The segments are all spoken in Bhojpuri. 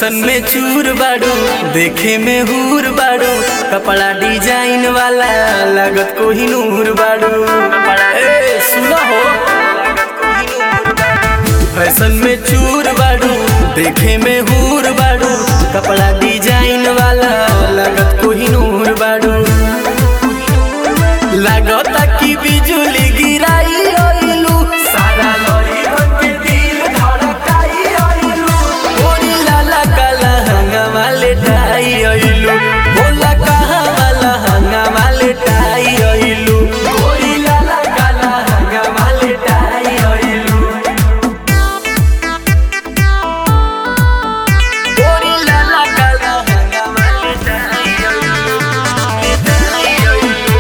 फैशन में चूर बाड़ू देखे में हूर बाड़ू कपड़ा डिजाइन वाला लागत को ही नूर बाड़ू ए सुना हो फैशन में चूर बाड़ू देखे में हूर बाड़ू कपड़ा डिजाइन वाला लागत को ही नूर बाड़ू लागता कि बिजुली गिराई ओइलू सारा लड़ी बन के दिल धड़काई ओइलू ओरी लाला काला हंगा वाले टाई ओइलू बोला कहा वाला हंगा वाले टाई ओइलू ओरी लाला काला हंगा वाले टाई ओइलू ओरी लाला काला हंगा वाले टाई ओइलू टाई ओइलू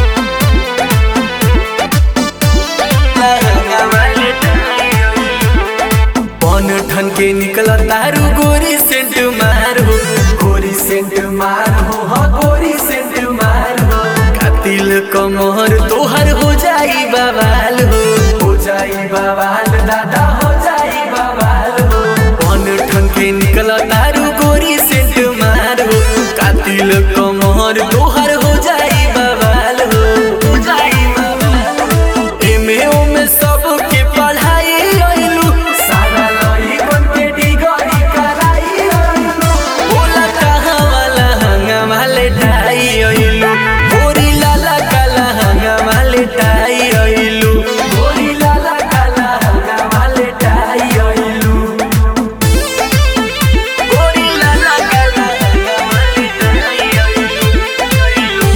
पन ठन के निकल तारू गोरी सेंट मार हो गोरी सेंट मार हो हाँ गोरी सेंट मार हो कातिल कमर तोहर हो जाई बवाल हो हो जाई बवाल दादा हो जाई बवाल हो पन ठन के निकल तारू गोरी सेंट मार हो कातिल कमर तोहर हो जाई बवाल हो हो जाई बवाल हो एमे ओमे सबके पढ़ाई अइलू सारा लई बन के डिगरी कराई अइलू बोला कहाँ वाला हंगा वाले टाई अइलू गोरी लाला काला हंगा वाले टाई अइलू गोरी लाला काला हंगा वाले टाई अइलू गोरी लाला काला हंगा वाले टाई अइलू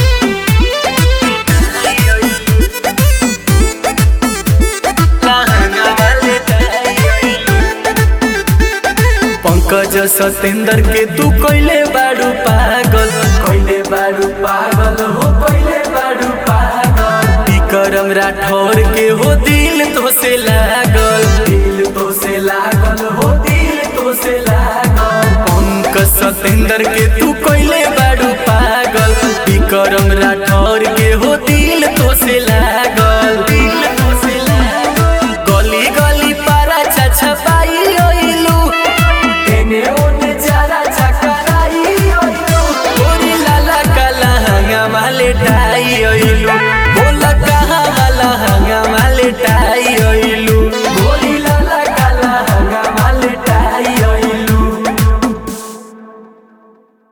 पंकज सतेंद्र के तू कोइले बाड़ू पागल कोइले बाड़ू पागल हो कोइले बाड़ू पागल विक्रम राठौर के हो दिल तो से लागल दिल तो से लागल हो दिल तो से लागल पंकज सतेंद्र के तू कोइले बाड़ू पागल विक्रम राठौर के हो दिल तो से लागल दिल तो से लागल गली गली पारा छछपाई ओइलू एने ओने चारा चकराई ओइलू ओरी लाला काला हंगा माले टाई ओइलू